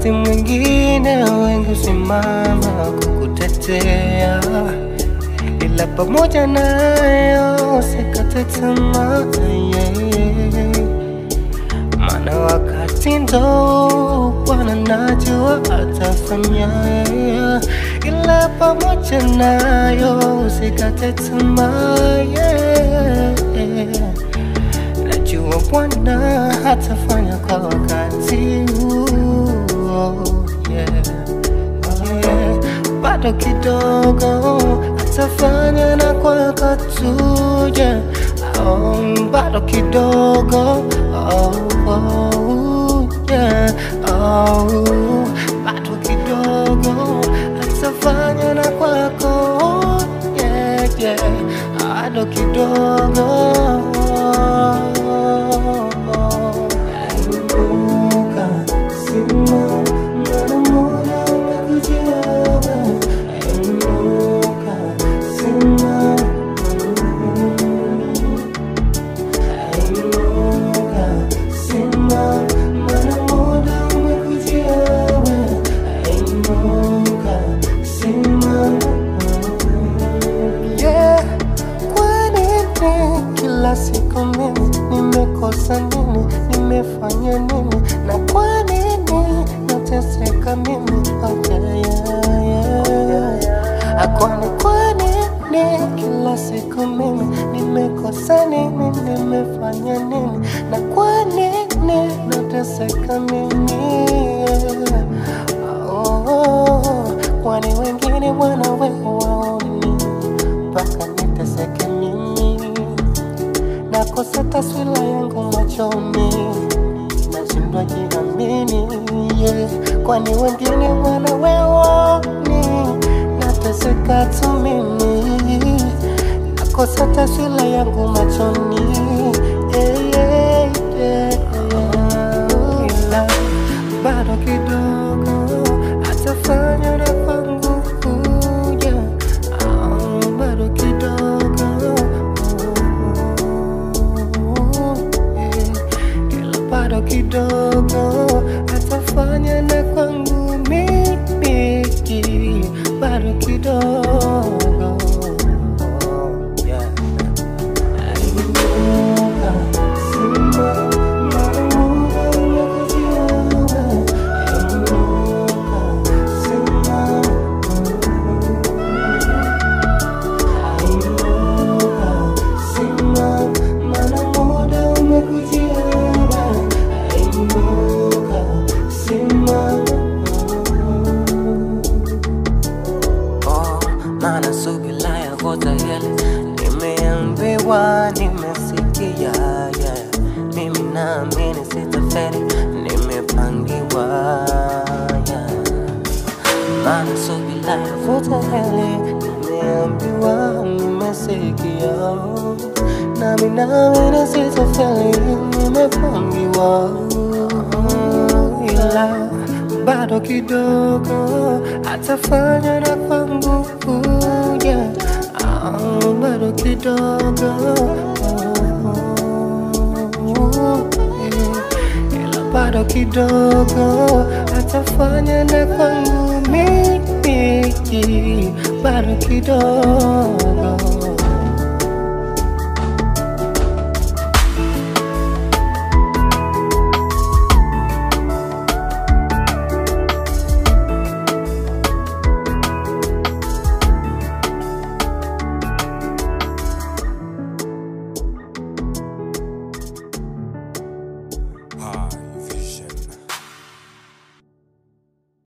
wakati mwingine wengi husimama kukutetea, ila pamoja nayo usikate tamaa yeah. Maana wakati ndo Bwana najua atafanya, ila pamoja nayo usikate tamaa yeah. Najua Bwana atafanya kwa wakati huo yeah. Yeah. Bado kidogo atafanya na kwa wakati uje oh, bado kidogo oh, oh, yeah. oh, bado kidogo atafanya na kwako yeah, yeah. bado kidogo Inuka, simama, mara moja umekujia wewe. Inuka, simama, Inuka, simama, mara moja umekujia wewe. Inuka, simama. Yeah, kwa nini kila siku mimi nimekosa nini, nimefanya nini, na kwa nini nateseka mimi? Oh, yeah, yeah, yeah. Kwani kwa nini kila siku mimi nimekosa nini, nimefanya nini, na kwa nini nateseka mimi? Yeah. Oh, kwani wengine wana wewe waoni mpaka niteseke mimi, nakosa taswira yangu machoni, nashindwa jiamini yeah. Kwani wengine wana wewe waoni, nateseka tu mimi, nakosa taswira yangu machoni yeah, yeah, yeah, yeah. Ila bado kidogo atafanya na kwangu kuja Ah, bado kidogo yeah. Ila bado kidogo atafanya na kwangu mimi bado kidogo yeah. Inuka, simama, mara moja umekujia wewe. Inuka, simama. Inuka, simama, mara moja umekujia wewe. Inuka, simama. Oh, maana subira yako tayari nimeambiwa, nimesikia yeah. Mimi naamini sitafeli, nimepangiwa yeah. Maana subira yako tayari nimeambiwa, nimesikia nami naamini sitafeli, nimepangiwa ila bado kidogo atafanya na kwangu kuja Ah, bado kidogo ila bado kidogo atafanya na kwangu mimi bado kidogo